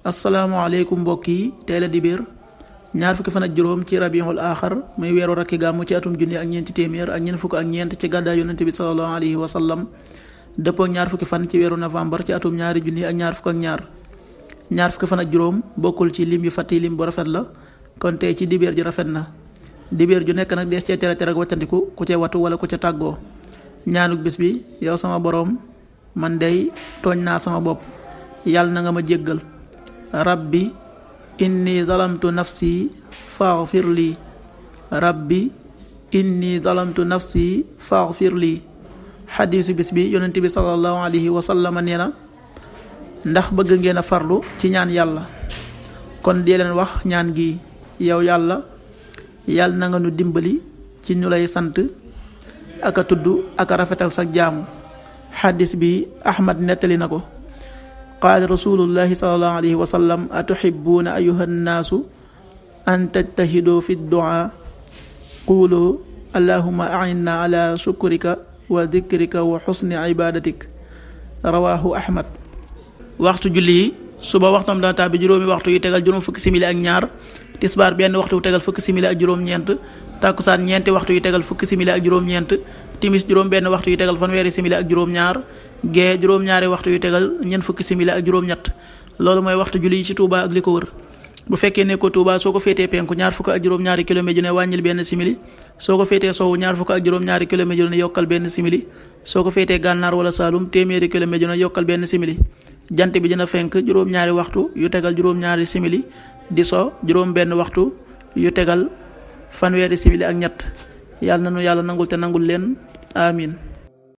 asalaamaaleykum mbokk yi tey la dibéer ñaar fukki fan ak juróom ci rabiul aaxar muy weeru rakki gàmmu ci atum junni ak ñeenti téeméer ak ñeent fukk ak ñeent ci gàddaay yonente bi salallahu alayhi wa sallam dëppoo ak ñaar fukki fan ci weeru novembre ci atum ñaari junni ak ñaar fukk ak ñaar ñaar fukki fan ak juróom bokkul ci lim yu fàtti lim bu rafet la kon tey ci dibéer ji rafet na dibéer ju nekk nag dees cee tere tere ak waccandiku ku ca watu wala ku ca tàggoo ñaanuk bis bi yow sama boroom man dey tooñ naa sama bopp yàlla na nga ma jéggal rabbi inni zalamtu nafsi faghfir lii rabbi inni zalamtu nafsi faghfir lii xadiisu bis bi yonent bi sallallahu alayhi wa sallam nee na ndax bëgg ngeen a farlu ci ñaan yàlla kon dee leen wax ñaan gi yow yàlla yàlla na nga nu dimbali ci ñu lay sant ak a tudd ak a rafetal sa jaamu xadis bi ahmad nettali na ko qaala rasulullahi salallahu alayhi wa sallam atuxibuuna ayuha nnaasu an tajtahidoo fi duaa quulu allahuma ainna ala shukrika wa dikrika wa xusni ibadatik rawahu ahmad waxtu julli yi suba waxtam dana tàbbi juróomi waxtu yu tegal juróom fukki simili ak ñaar tisbaar benn waxtu yu tegal fukki simili ak juróom-ñeent tàkkusaan ñeenti waxtu yu tegal fukki simili ak juróom-ñeent timis juróom benn waxtu yu tegal fanweeri simili ak juróom-ñaar gee juróom-ñaari waxtu yu tegal ñeent fukki simili ak juróom-ñett loolu mooy waxtu julli yi ci Touba ak li ko wër bu fekkee ne ko Touba soo ko féetee penku ñaar fukk ak juróom-ñaari kilomètre ju ne wàññil benn simili soo ko féetee sowu ñaar fukk ak juróom-ñaari kilomètre ju ne yokkal benn simili soo ko féetee gànnaar wala Saalum téeméeri kilomètre ju ne yokkal benn simili jant bi dina fenk juróom-ñaari waxtu yu tegal juróom-ñaari simili di so juróom benn waxtu yu tegal fanweeri simili ak ñett yàlla na nu yàlla nangul te nangul leen amin